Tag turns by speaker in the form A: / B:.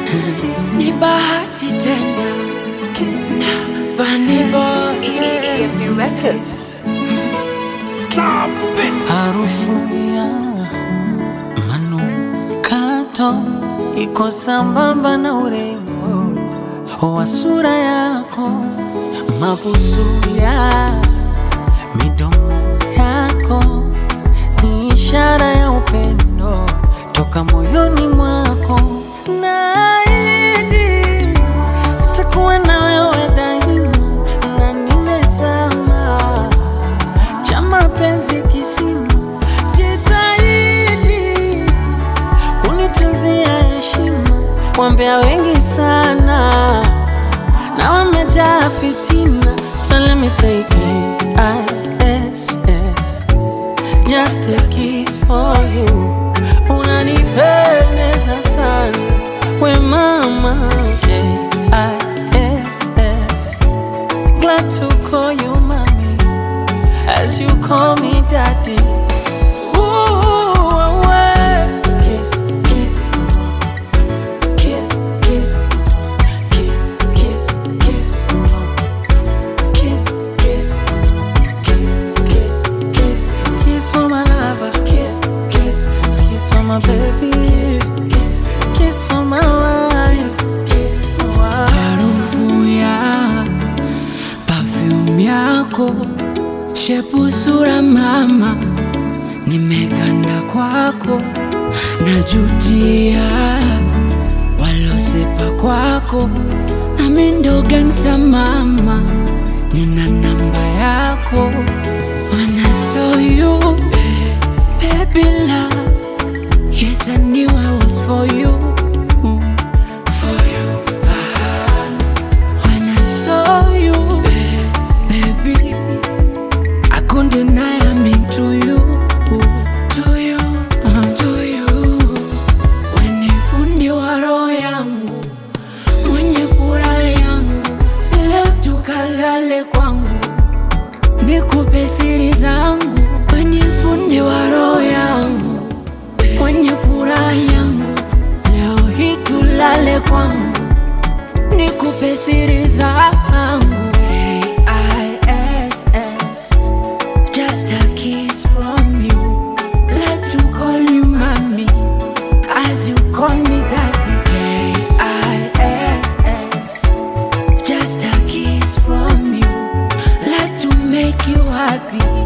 A: ni bahati tena na Vanny Boy
B: EFD Records.
C: Harufu ya manukato iko sambamba na urembo wa sura yako, mabusu ya midomo yako ni ishara ya upendo toka moyoni mwako. Naahidi nitakuwa na wewe daima, na nimezama cha mapenzi kisima, jitahidi unitunzia heshima. Wambea wengi sana na wamejaa fitina, so let me say K-I-S-S, just a kiss for you. Unanipendeza sana we mama, K-I-S-S, glad to call you mommy as you call me daddy. Ooh, away. Kiss, kiss, kiss, kiss, kiss, kiss, kiss, kiss, kiss, kiss, kiss, kiss, kiss for my lover. Kiss, kiss, kiss for my baby. Kiss, kiss for my wife. Kiss, wife.
A: harufu ya perfume yako, shepu sura mama, nimeganda kwako, najutia walosepa kwako, nami ndo gangsta mama, nina namba yako, when I saw you, baby love, yes I knew I was for you, for you. When I saw you, baby, I couldn't deny I'm into you, to you, uh, to you. When you fundi wa roho yangu, mwenye furaha yangu, si leo tukalale kwangu, nikupe siri zangu. When you fundi wa roho yangu, mwenye furaha yangu, leo hii tulale kwangu nikupe siri zangu K-I-S-S, just a kiss from you like to call you mommy as you call me daddy K-I-S-S, just a kiss from you like to make you happy